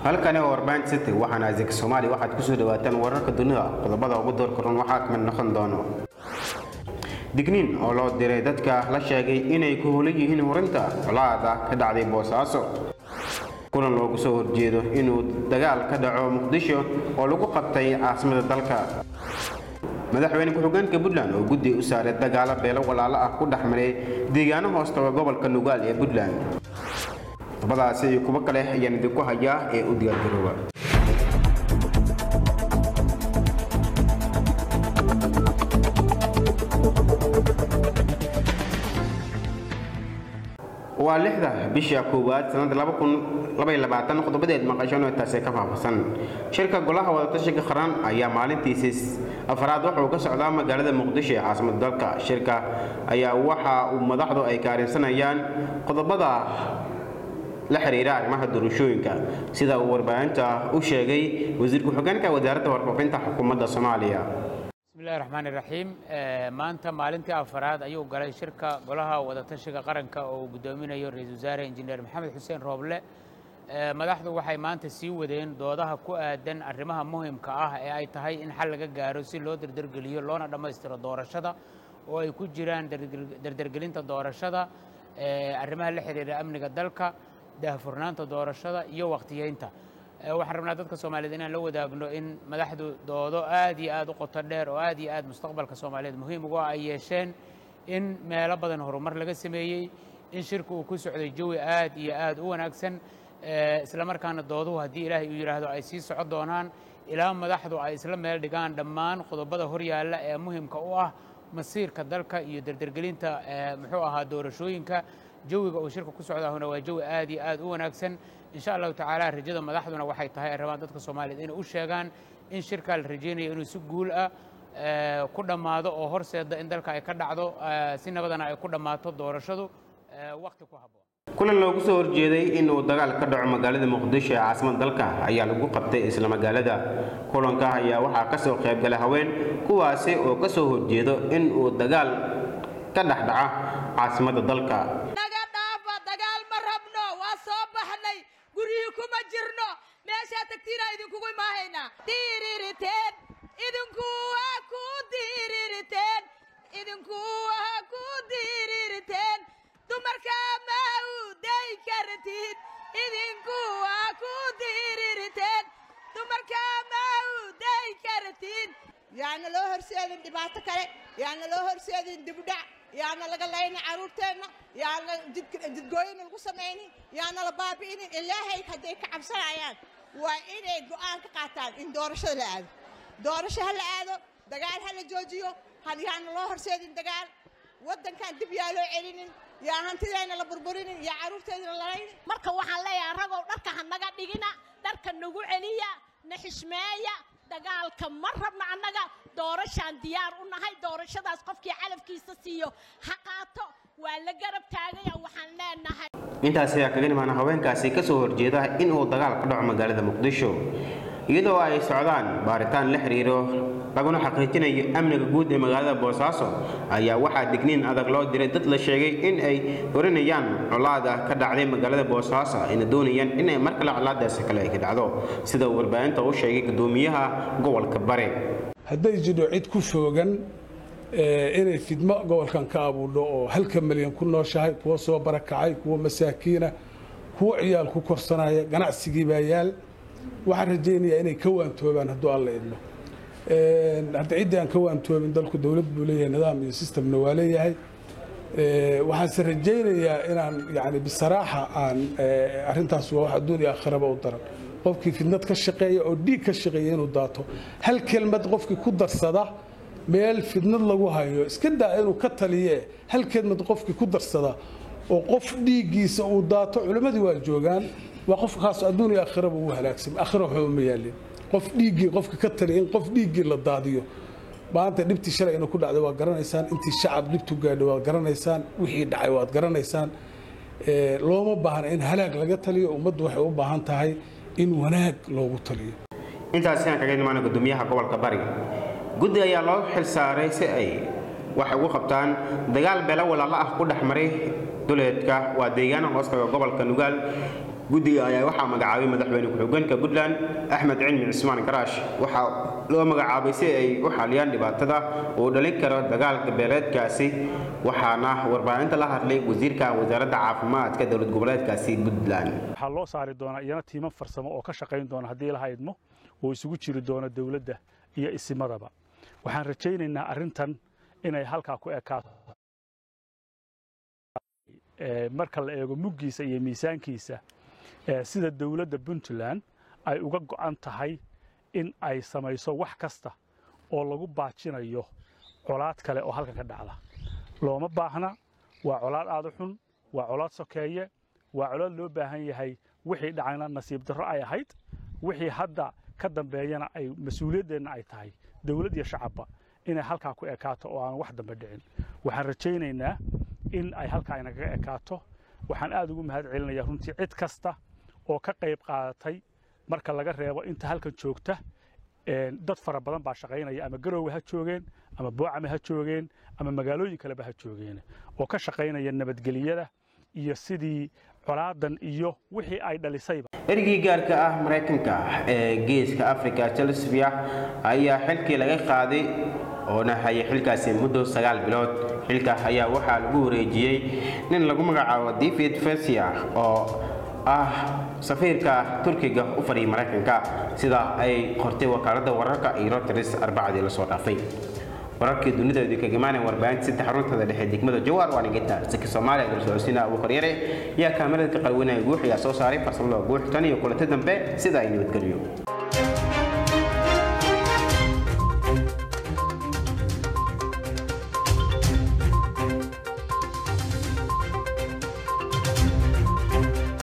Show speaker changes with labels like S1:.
S1: halkani waa warbaahinta city waxaana adeeg soomaaliya waxaad kusoo dhawaataan wararka dunida qodobada ugu doorka run waxaa kamid noqon doono digniin oo loo diray dadka la sheegay inay ku holan yihiin horinta colaada ka dhacday boosaaso kulan loogu soo horjeedo inuu dagaal ka dhaco muqdisho oo lagu qabtay caasimada dalka madaxweyne ku-xigeenka puntland oo guddi u saaray dagaalo beelo walaalo ah ku dhex maray deegaano hoostaga gobolka nugaal ee puntland qodobadaasi iyo kuwo kale ayaan idinku hayaa ee u diyaargarooba waa lixda bisha koowaad sanada qodobadeed maqashano taasee ka faahfaahsan shirka golaha wadatashiga qaran ayaa maalintiisii afraad wuxuu ka socdaa magaalada muqdisho ee caasimada dalka shirka ayaa waxa uu madaxdu ay kaarinsanayaan qodobada la xiriira arrimaha doorashooyinka sida uu warbaahinta u sheegay wasiir ku-xigeenka wasaaradda warfaafinta xukuumadda soomaaliya
S2: bismillahi raxmaan iraxiim maanta maalintii afaraad ayuu galay shirka golaha wadatashiga qaranka oo uu guddoominayo ra-iisul wasaare injineer maxamed xuseen rooble madaxdu waxay maanta sii wadeen doodaha ku aadan arrimaha muhimka ah ee ay tahay in xal laga gaaro si loo derdergeliyo loona dhammaystiro doorashada oo ay ku jiraan derdergelinta doorashada arrimaha la xiriira amniga dalka daahfurnaanta doorashada iyo wakhtiyeynta waxaan rabnaa dadka soomaaliyeed inaan la wadaagno in madaxdu doodo aad iyo aad u qoto dheer oo aad iyo aad mustaqbalka soomaaliyeed muhiim ugu ay yeesheen in meelo badan horumar laga sameeyey in shirka uu ku socday jawi aad iyo aad u wanaagsan isla markaana dooduhu haddii ilaahay uu yidhaahdo ay sii socon doonaan ilaa madaxdu ay isla meel dhigaan dhammaan qodobada horyaalla ee muhimka u ah masiirka dalka iyo derdergelinta muxuu ahaa doorashooyinka jawiga uu shirka ku socdaahuna waa jawi aad iyo aad u wanaagsan insha allahu tacaala rajada madaxduna waxay tahay ay rabaan dadka soomaaliyeed inay u sheegaan in shirkaa la rajaynayo inuu si guul ah ku dhammaado oo horseeda in dalka ay ka dhacdo si nabadana ay ku dhammaato doorashadu wakhti ku habboon
S1: kulan loogu soo horjeeday in uu dagaal ka dhaco magaalada muqdisho ee caasimada dalka ayaa lagu qabtay isla magaalada kulanka ayaa waxaa ka soo qaybgala haween kuwaasi oo ka soo horjeedo in uu dagaal ka dhex dhaca caasimada dalka
S3: guryihii kuma jirno meeshaa tagtiina idinkugu imaahaynaa diiririteen idinku waa ku diiririteen idinku waa ku diiririteen dumarka ma u day kartid idinku waa ku diiririteen dumarka ma u day kartid yaana loo horseedin dhibaato kale yaana loo horseedin dibdhac yaana laga laynin carruurteenna yaana jidgooyina lagu samaynin yaana la baabi'inin ilaahay hadday ka cabsanayaan waa inay go'aan ka qaataan in doorashada la aado doorasho ha la aado dagaal ha la joojiyo yaana loo horseedin dagaal waddankan dib yaa loo celinin yaa hantideenna la burburinin yaa carruurteedina lalaynin
S4: marka waxaan leeyahay ragow dharka ha naga dhigina dharka nagu celiya na xishmeeya dagaalka ma rabno annaga doorashaan diyaar u nahay doorashadaas qofkii calafkiisa siiyo ha qaato waa la garab taagaya waxaan leenahay
S1: intaas ayaa kaga nimaana haweenkaasi ka soo horjeeda in uu dagaal ka dhaco magaalada muqdisho iyadoo ay socdaan baaritaan la xiriiro laguna xaqiijinayo amniga guud ee magaalada boosaaso ayaa waxaa digniin adag loo diray dad la sheegay in ay horinayaan colaada ka dhacday magaalada boosaaso ayna doonayaan inay mar kale colaadaasi kale ay ka dhacdo sida uu warbaahinta u sheegay gudoomiyaha gobolka bare
S5: hadday jidho cid ku foogan inay fidmo gobolkan ka abuudho oo halka milyan ku nooshahay kuwa soo barakacay kuwa masaakiina kuwa ciyaal ku korsanaya ganacsigii baa yaal waxaan rajaynayaa inay ka waantoobaan hadduu alla idmo hadda ciddii aan ka waantoobin dalku dowlad buu leeyahay nidaam iyo sistemna waa leeyahay waxaanse rajaynayaa inaan yani bisaraaxa aan arrintaas waa wax adduun iyo aakhiraba u daran qofkii fidnad ka shaqeeya oo dhiig ka shaqeeya inuu daato hal kelmad qofkii ku darsada meel fidnad lagu hayo iska daa inuu ka taliye hal kelmad qofkii ku darsada oo qof dhiiggiisa uu daato culimmadii waa joogaan waa qofkaas adduun iyo aakhiraba uu halaagsamay aakhira waxba ma yaalin qof dhiiggii qofka ka taliya in qof dhiiggii la daadiyo maanta dhibtii shalay inuu ku dhacday waad garanaysaan intii shacab dhibtu gaadhay waad garanaysaan wixii dhacay waad garanaysaan looma baahna in halaag laga taliyo ummaddu waxay u baahan tahay in wanaag loogu taliyo
S1: intaasi aan kaga nimaana gudoomiyaha gobolka bari guddi ayaa loo xil saaray si ay wax ugu qabtaan dagaal beelo walaalo ah ku dhex maray duleedka waa deegaana hoostaga gobolka nugaal guddiga ayaa waxaa magacaabay madaxweyne ku-xigeenka puntland axmed cilmi cismaan garaash waxaa loo magacaabay si ay u xaliyaan dhibaatada uu dhalin karo dagaalka beeleedkaasi waxaana warbaahinta la hadlay wasiirka wasaaradda caafimaadka dowlad goboleedkaasi puntland
S6: waxaa loo saari doonaa iyana tiimo farsamo oo ka shaqayn doona haddii la haydmo oo isugu jiri doona dowladda iyo isimadaba waxaan rajaynaynaa arrintan inay halkaa ku ekaato marka la eego muggiisa iyo miisaankiisa sida dowladda puntland ay uga go'an tahay in ay samayso wax kasta oo lagu baajinayo colaad kale oo halkan ka dhacda looma baahna waa colaad aada u xun waa colaad sokeeye waa colaad loo baahan yahay wixii dhacayna nasiib darro ay ahayd wixii hadda ka dambeeyana ay mas-uuliyaddeenna ay tahay dowlad iyo shacabba inay halkaa ku ekaato oo aan wax dambe dhicin waxaan rajaynaynaa in ay halkaa inagaga ekaato waxaan aad ugu mahad celinayaa runtii cid kasta oo ka qayb qaadatay marka laga reebo inta halkan joogta dad fara badan baa shaqaynaya ama garoowe ha joogeen ama boocame ha joogeen ama magaalooyin kaleba ha joogeen oo ka shaqaynaya nabadgeliyada iyo sidii colaadan iyo wixii ay dhalisayba
S1: erigii gaarka ah maraykanka ee geeska africa chelsea ayaa xilkii laga qaaday oona hayay xilkaasi muddo sagaal bilood xilka ayaa waxaa lagu wareejiyey nin lagu magacaabo david fesia oo ah safiirka turkiga u fadhiyay maraykanka sida ay qortay wakaaladda wararka iyo reuters arbacadii lasoo dhaafay wararkii dunideedu kaga imaanaya warbaahinta saddex runtada dhexe degmada jawaar waa nigita saki soomaaliya dalsoocodsiina abu koryare ayaa kaamirada ka qalwinaya guux ayaa soo saaray farsamada guux tan iyo kulanti dambe sida ay nabadgelyo